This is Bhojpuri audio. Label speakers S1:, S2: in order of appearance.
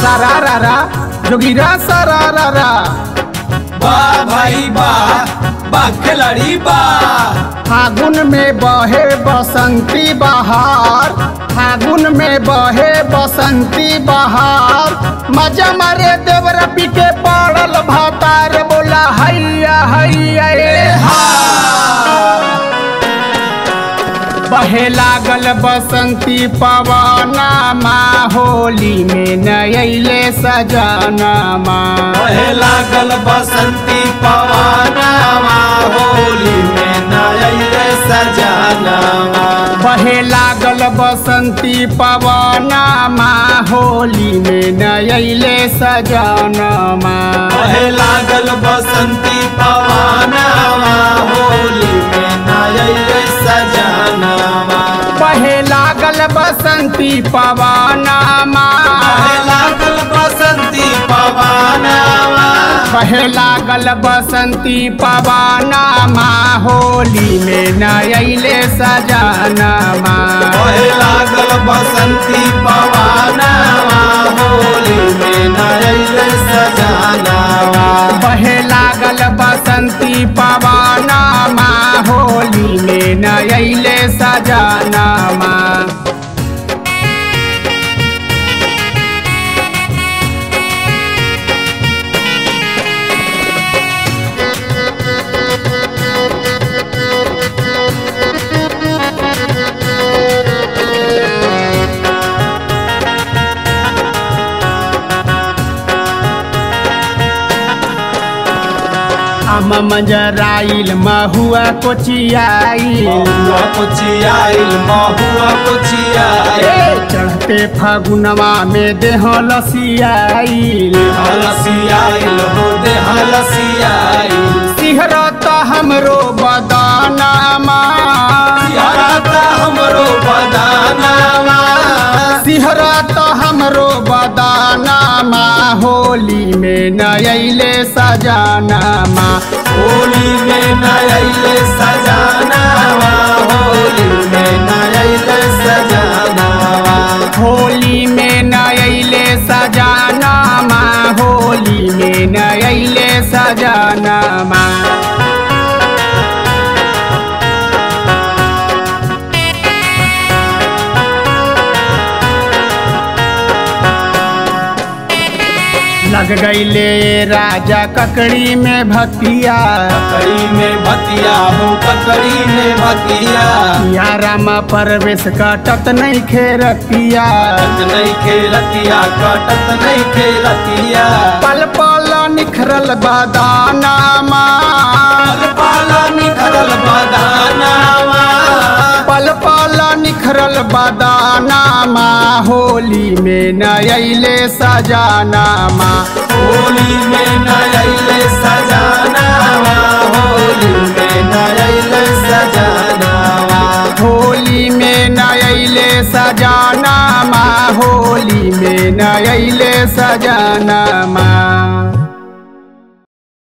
S1: सारा रारा जोगिरा सारा रारा
S2: वाह भाई वाह वाह खिलाड़ी वाह
S1: फागुन में बहे बसंती बहार फागुन में बहे बसंती बहार मजा मारे देवर पीके पड़ल भातार बोला हैया हैया ए हा बहे लागल बसंती पवना माँ होली में नयले सजना माँ
S2: बहे लागल बसंती पवनवा होली में नयले सजनवा
S1: बहे लागल बसंती पवना माँ होली में नयले सजना माँ
S2: बहे लागल बसंती पवनवा होली में नयले सजनवा
S1: बहे लागल बसंती पवना माँ
S2: बहे लागल बसंती पवनवा
S1: बहे लागल बसंती पवना माँ होली में नयले सजना माँ
S2: बहे लागल बसंती पवनवा होली में नयले सजनवा
S1: बहे लागल बसंती पवना माँ होली में नयले सजना माँ आम मंजराइल महुआ कोचियाइल
S2: महुआ कुचियाइल महुआ कुचियाइल
S1: चढ़ते फागुनवा में देह लसियाइल
S2: हलसियाइल हो दे हलसियाइल
S1: सिहरत हमरो बदानामा
S2: सिहरता हमरो बदानावा
S1: सिहरत हमरो बदानामा होली में नयले सजानामा
S2: होली में नयले सजानावा होली में नयले सजानावा
S1: होली में नयले सजानामा होली में नयले सजानामा लग गईले राजा ककड़ी में भतिया
S2: ककड़ी में भतिया हो ककड़ी में भतिया
S1: याराम परवेश कटत नहीं खेरतिया
S2: कटत नहीं खेलतिया कटत नहीं खेलतिया
S1: पल पल निखरल बदानामा
S2: पल पाला निखरल बदानावा
S1: पल पल निखरल बदानामा होली में नयले सजानामा
S2: होली में नयले सजानावा होली में नयले सजानावा
S1: होली में नयले सजानामा होली में नयले सजानामा